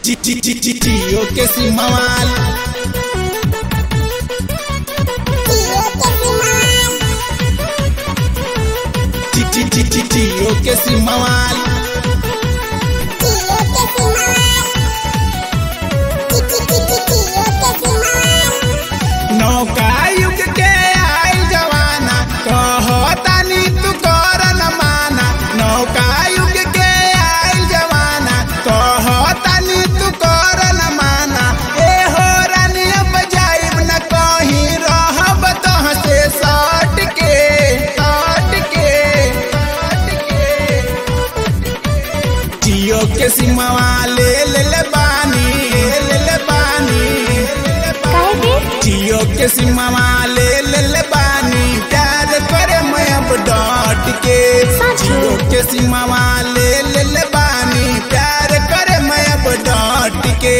जियो के सिमवाल जियो के सिमवाल नौका युग के आई जवाना कहतानी तू कर न माना नौका युग के आई जवाना कहतानी तू कर न माना ए हो रानी अब जाइब न कहीं रहब तह से सट के सट के सट के जियो के सिमवा ले ले ले बानी ले ले बानी काहे के जियो के सिमवा ले ले ले बानी प्यार करे मैं अब डट के सच? जियो के सिमवा ले ले ले बानी प्यार करे मैं अब डट के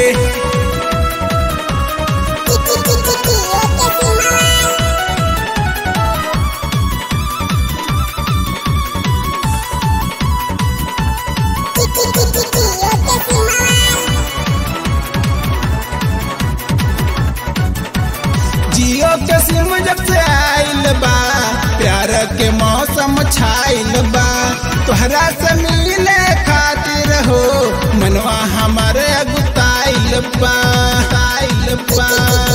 जियो के सिम जब से आइल बा प्यार के मौसम छाइल बा तोहरा से मिले खातिर हो मनवा हमारे अगुताइल बा आइल बा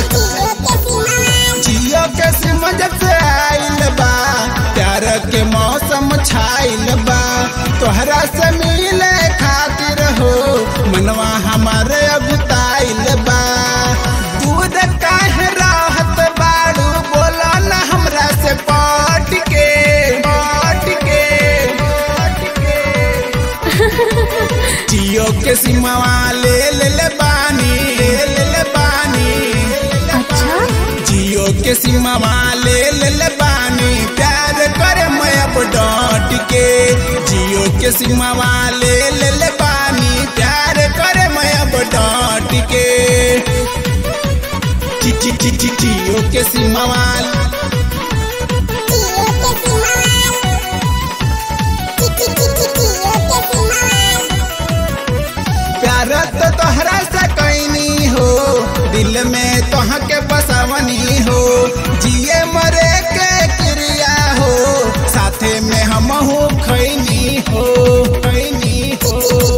जियो के सिम जब से आइल बा प्यार के मौसम छाइल बा तोहरा से मिले खातिर हो मनवा हमारे अगुताइल बा दूध काहे राहत बाड़ू बोला ना हमरा से पट के पट के पट के जियो के सिमवा ले ले ले बानी ले ले ले बानी अच्छा जियो के सिमवा ले ले ले बानी प्यार करे मैं अब डट के जियो के सिमवा ले ले ले बानी प्यार करे मैं अब डट के जि जि जि जि जियो के सिमवा प्यार तो तोहरा से कैनी हो दिल में तोह के बसवनी हो जिए मरे के क्रिया हो साथे में हम हो खैनी हो खैनी हो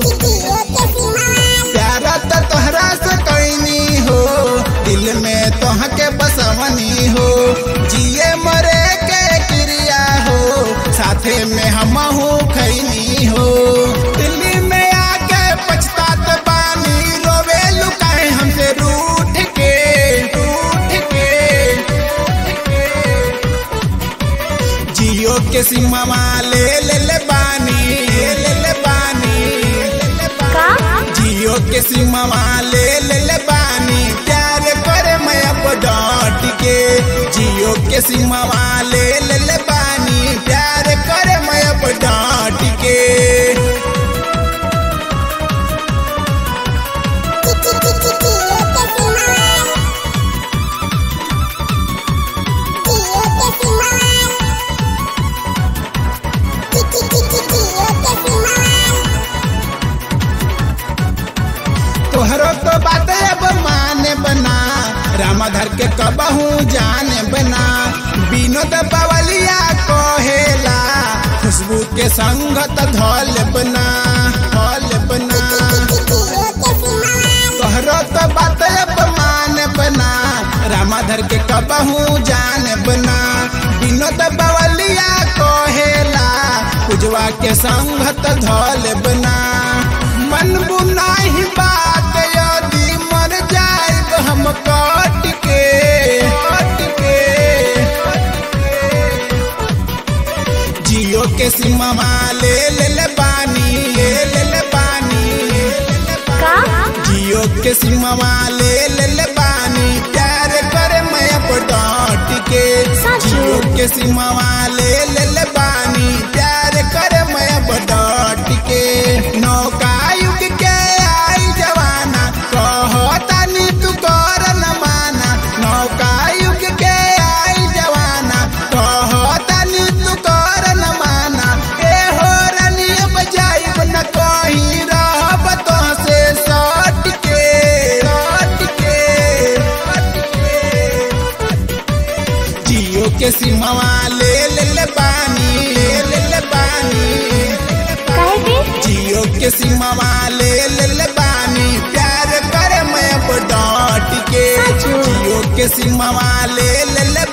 प्यार तो तोहरा से कैनी हो दिल में तोह के बसवनी हो जिए मरे के क्रिया हो साथे में हम हो खैनी हो दिल्ली में आके पछतात बानी रोवे लुकाए हमसे रूठ के रूठ के जियो के सिमवा ले ले ले बानी ले ले ले बानी ले ले का जियो के सिमवा ले ले ले बानी प्यार करे मैं अब डट के जियो के सिमवा ले ले ले बानी प्यार करे मैं अब डट के तोहरो तो बात अब माने बना रामधर के कबहू जाने बना विनोद बवलिया कहेला खुशबू के संगत धल बना धल बना तोहरो तो बात अब माने बना रामधर के कबहू जाने बना विनोद बवलिया कहेला उजवा के संगत धल बना मन बुनाही बात यदि मर जाइब हम कट के कट के जियो के सिमवा ले ले ले बानी ले ले ले बानी ले ले ले का जियो के सिमवा ले ले ले बानी प्यार करे मैं अब डट के सच? जियो के सिमवा ले ले ले बानी प्यार करे मैं अब डट के नौका युग के आई जवाना कहतानी तू कर न माना नौका युग के आई जवाना कहतानी तू कर न माना ए हो रानी अब जाइब न कहीं रहब तो से सट के सिमवा ले ले ले बानी ले ले बानी काहे के जियो के सिमवा ले ले ले बानी प्यार करे मैं अब डॉट के साचो। जियो के सिमवा ले ले ले